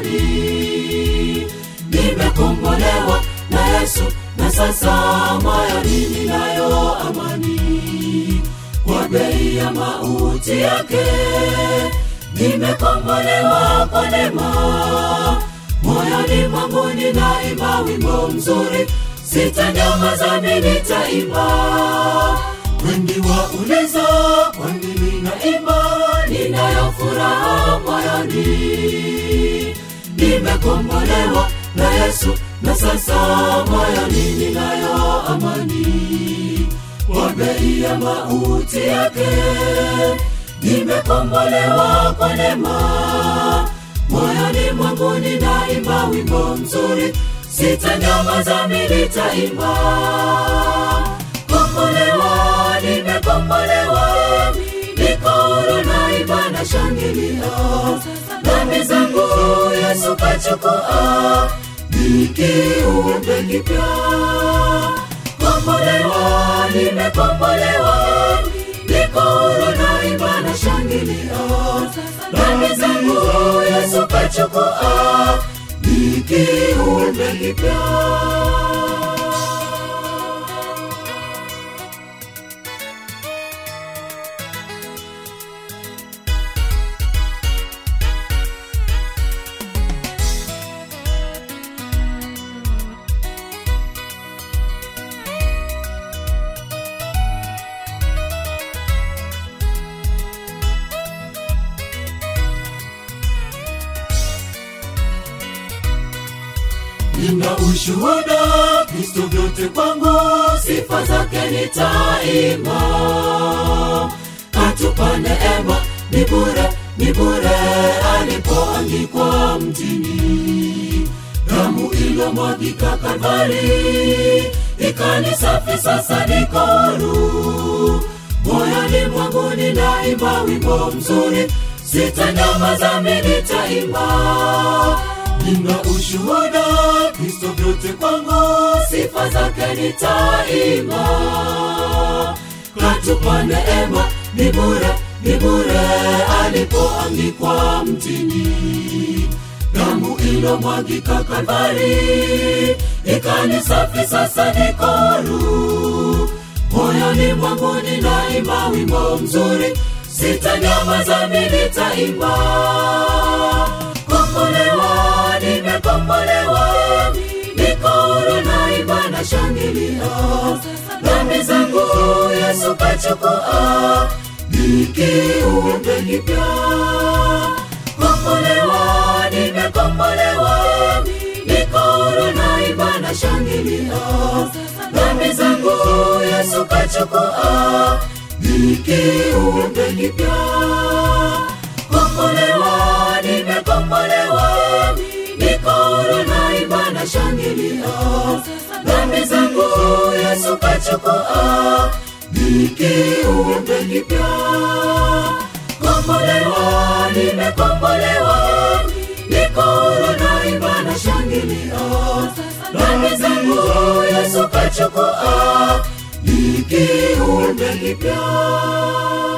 moyoni nimekombolewa na yesu na sasa moyoni ninayo amani kwa bei ya mauti yake nimekombolewa kwa neema moyoni mwangu ninaimba wimbo mzuri sitanyamaza mimi nitaimba wengi wauliza kwa nini naimba ninayo furaha moyoni nimekombolewa na yesu na sasa moyoni ninayo amani kwa bei ya mauti yake nimekombolewa kwa neema moyoni mwangu ninaimba wimbo mzuri sitanyamaza mimi nitaimba kombolewa nimekombolewa niko huru naimba na shangilia dhambi zangu yesu kachukua nikiumbe kipya kombolewa nimekombolewa niko huru naimba na shangilia dhambi zangu yesu kachukua nikiumbe kipya nina ushuhuda kristo vyote kwangu sifa zake nitaima katupa neema ni bure ni bure alipoangikwa mtini damu ilomwagika kalvari ikani safi sasa niko huru moyoni mwangu ninaimba wimbo mzuri sitanyamaza mimi nitaimba nina ushuhuda kristo vyote kwangu sifa zake nitaima katupa neema ni bure ni bure alipoangikwa mtini damu ilomwagika kalvari ikani safi sasa niko huru moyoni mwangu ninaimba wimbo mzuri sitanyamaza mimi nitaimba kombolewa nimekombolewa niko huru naimba na shangilia dhambi zangu yesu kachukua nikiumbe kipya kombolewa nimekombolewa niko huru naimba na shangilia dhambi zangu yesu kachukua nikiumbe kipya kombolewa nimekombolewa niko huru naimba na shangilia dhambi zangu yesu kachukua nikiumbe kipya kombolewa nimekombolewa niko huru naimba na shangilia dhambi zangu yesu kachukua nikiumbe kipya